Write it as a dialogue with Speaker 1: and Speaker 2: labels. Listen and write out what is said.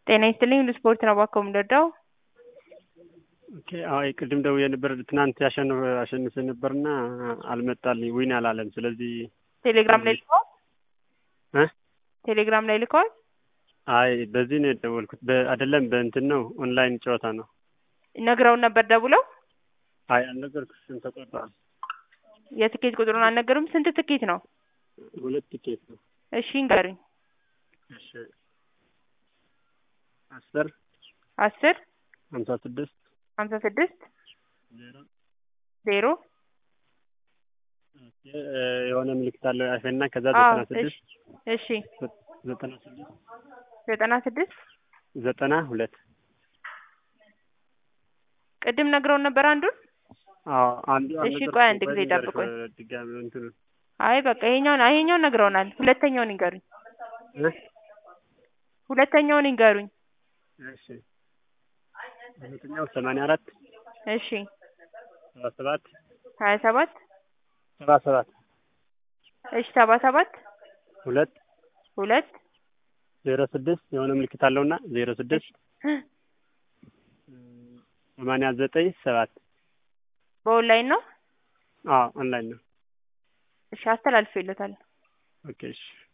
Speaker 1: ጤና ይስጥልኝ ሁሉ ስፖርት ነው እባክዎ የምንረዳው?
Speaker 2: ኦኬ አዎ ቅድም ደውዬ ነበር ትናንት ያሸንፍ አሸንፌ ነበርና አልመጣልኝ ዊን አላለም። ስለዚህ
Speaker 1: ቴሌግራም ላይ ልከዋል?
Speaker 2: እ
Speaker 1: ቴሌግራም ላይ ልከዋል?
Speaker 2: አይ በዚህ ነው የደወልኩት። አይደለም በእንትን ነው ኦንላይን ጨዋታ ነው።
Speaker 1: ነግረውን ነበር ደውለው?
Speaker 2: አይ አልነገርኩሽም ተቆርጧል።
Speaker 1: የትኬት ቁጥሩን አልነገሩም? ስንት ትኬት ነው?
Speaker 2: ሁለት ቲኬት ነው።
Speaker 1: እሺ ንገሩኝ።
Speaker 2: እሺ አስር
Speaker 1: አስር
Speaker 2: ሀምሳ ስድስት
Speaker 1: ሀምሳ ስድስት
Speaker 2: ዜሮ
Speaker 1: ዜሮ
Speaker 2: የሆነ ምልክት አለው ያፌና ከዛ
Speaker 1: አዎ
Speaker 2: ዘጠና ስድስት
Speaker 1: እሺ
Speaker 2: ዘጠና ስድስት
Speaker 1: ዘጠና ስድስት
Speaker 2: ዘጠና ሁለት
Speaker 1: ቅድም ነግረውን ነበር አንዱን?
Speaker 2: አዎ አንዱ
Speaker 1: እሺ ቆይ አንድ ጊዜ ጠብቁኝ።
Speaker 2: ድጋሚ እንትኑ
Speaker 1: አይ በቃ ይሄኛውን ይሄኛውን ነግረውናል። ሁለተኛውን ይንገሩኝ።
Speaker 2: እ
Speaker 1: ሁለተኛውን ይንገሩኝ።
Speaker 2: እሺ ሁለተኛው ሰማንያ አራት
Speaker 1: እሺ
Speaker 2: ሰባ ሰባት
Speaker 1: ሀያ ሰባት
Speaker 2: ሰባ ሰባት
Speaker 1: እሺ ሰባ ሰባት
Speaker 2: ሁለት
Speaker 1: ሁለት
Speaker 2: ዜሮ ስድስት የሆነ ምልክት አለውና ዜሮ ስድስት ሰማንያ ዘጠኝ ሰባት
Speaker 1: በኦንላይን ነው?
Speaker 2: አዎ ኦንላይን ነው።
Speaker 1: እሺ አስተላልፌለታል።
Speaker 2: ኦኬ እሺ